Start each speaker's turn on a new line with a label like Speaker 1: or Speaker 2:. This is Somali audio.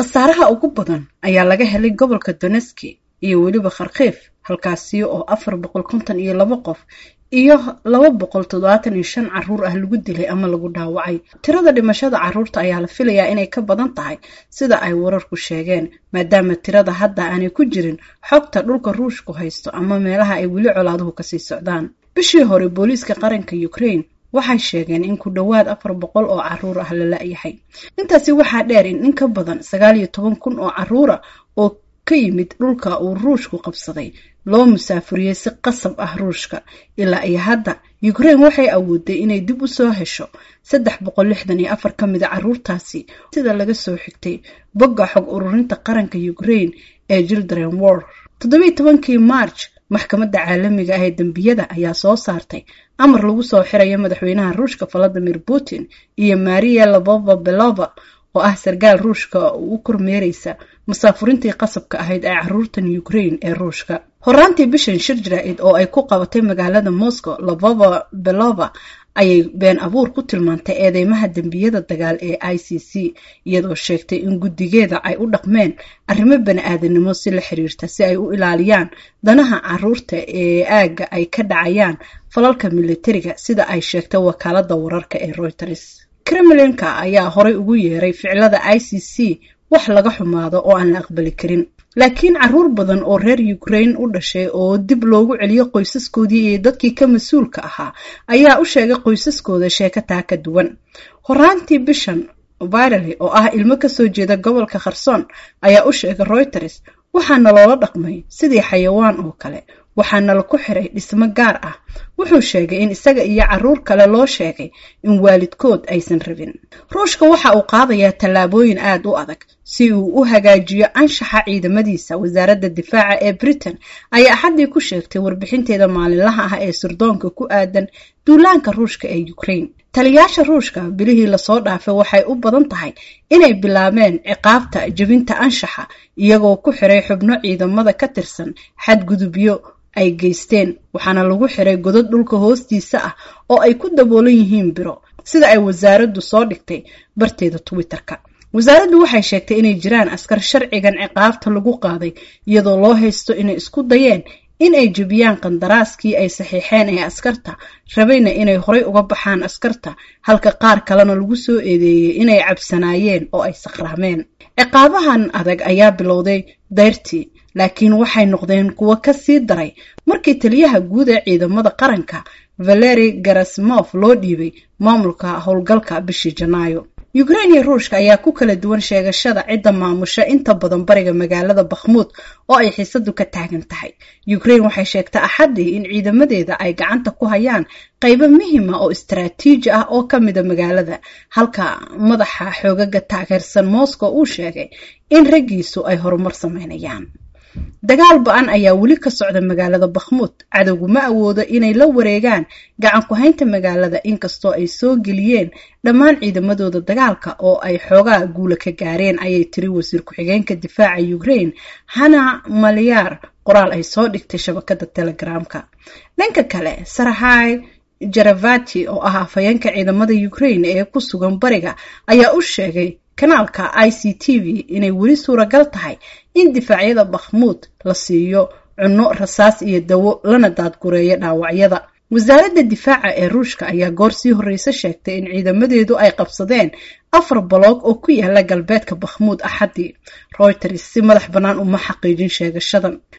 Speaker 1: khasaaraha ugu badan ayaa laga helay gobolka doneski iyo weliba kharkiif halkaasi oo afar boqol konton iyo laba qof iyo laba boqol toddobaatan iyo shan caruur ah lagu dilay ama lagu dhaawacay tirada dhimashada caruurta ayaa la filayaa inay ka badan tahay sida ay wararku sheegeen maadaama tirada hadda aanay ku jirin xogta dhulka ruushku haysto ama meelaha ay weli colaaduhu kasii socdaan bishii hore booliiska qaranka ukraine waxay sheegeen in ku dhowaad afar boqol oo caruur ah la la-yahay intaasi waxaa dheer in in ka badan sagaal iyo toban kun oo caruura oo ka yimid dhulka uu ruushku qabsaday loo musaafuriyey si qasab ah ruushka ilaa iyo hadda ukraine waxay awooday inay dib u soo hesho saddex boqol lixdan iyo afar ka mida caruurtaasi sida laga soo xigtay bogga xog ururinta qaranka ukraine ee children war toddobiyi tobankii march maxkamadda caalamiga ah ee dembiyada ayaa soo saartay amar lagu soo xirayo madaxweynaha ruushka valadimir putin iyo maria labova belova oo ah sarkaal ruushka u kormeereysa musaafurintii qasabka ahayd ee caruurtan ukraine ee ruushka horaantii bishan shir jaraa'id oo ay ku qabatay magaalada moscow labova belova ayay been abuur ku tilmaantay eedeymaha dembiyada dagaal ee i c c iyadoo sheegtay in guddigeeda ay u dhaqmeen arrimo bani-aadanimo si la xiriirta si ay u ilaaliyaan danaha caruurta ee aagga ay ka dhacayaan falalka militariga sida ay sheegtay wakaalada wararka ee reuters kremlinka ayaa horay ugu yeeray ficilada i c c wax laga xumaado oo aan la aqbali karin laakiin caruur badan oo reer ukraine u dhashay oo dib loogu celiyo qoysaskoodii iyo dadkii ka mas-uulka ahaa ayaa u sheegay qoysaskooda sheeko taa ka duwan horaantii bishan virali oo ah ilmo kasoo jeeda gobolka kharson ayaa u sheegay reuters waxaana loola dhaqmay sidii xayawaan oo kale waxaana la ku xiray dhismo gaar ah wuxuu sheegay in isaga iyo caruur kale loo sheegay in waalidkood aysan rabin ruushka waxa uu qaadayaa tallaabooyin aada u adag si uu u hagaajiyo anshaxa ciidamadiisa wasaaradda difaaca ee britain ayaa axaddii ku sheegtay warbixinteeda maalinlaha ah ee sirdoonka ku aadan duulaanka ruushka ee ukraine taliyaasha ruushka bilihii lasoo dhaafay waxay u badan tahay inay bilaabeen ciqaabta jebinta anshaxa iyagoo ku xiray xubno ciidamada ka tirsan xadgudubyo ay geysteen waxaana lagu xiray godad dhulka hoostiisa ah oo ay ku daboolan yihiin biro sida ay wasaaraddu soo dhigtay barteeda twitter-ka wasaaraddu waxay sheegtay inay jiraan askar sharcigan ciqaabta lagu qaaday iyadoo loo haysto inay isku dayeen in ay jebiyaan qandaraaskii ay saxiixeen ee askarta rabayna inay horay uga baxaan askarta halka qaar kalena lagu soo eedeeyey inay cabsanaayeen oo ay sakhraameen ciqaabahan adag ayaa bilowday dayrtii laakiin waxay noqdeen kuwo ka sii daray markii taliyaha guud ee ciidamada qaranka valeri garasimof loo dhiibay maamulka howlgalka bishii janaayo ukraine iyo ruushka ayaa ku kala duwan sheegashada cidda maamusha inta badan bariga magaalada bakhmuud oo ay xiisadu ka taagan tahay ukraine waxay sheegtay axaddii in ciidamadeeda ay gacanta ku hayaan qaybo muhima oo istaraatiiji ah oo ka mida magaalada halka madaxa xoogaga taageersan moscow uu sheegay in raggiisu ay horumar sameynayaan dagaal ba-an ayaa weli ka socda magaalada bakhmuud cadowgu ma awoodo inay la wareegaan gacan ku-haynta magaalada inkastoo ay soo geliyeen dhammaan ciidamadooda dagaalka oo ay xoogaa guula ka gaareen ayay tiri wasiir ku-xigeenka difaaca ukraine hana malyaar qoraal ay soo dhigtay shabakada telegramka dhanka kale sarahay jaravati oo ah afhayeenka ciidamada ukraine ee ku sugan bariga ayaa u sheegay kanaalka i c t v inay weli suuragal tahay in difaacyada bakhmuud la siiyo cunno rasaas iyo dawo lana daadgureeyo dhaawacyada wasaaradda difaaca ee ruushka ayaa goor sii horreyse sheegtay in ciidamadeedu ay qabsadeen afar baloog oo ku yaala galbeedka bakhmuud axaddii reuters si madax bannaan uma xaqiijin sheegashadan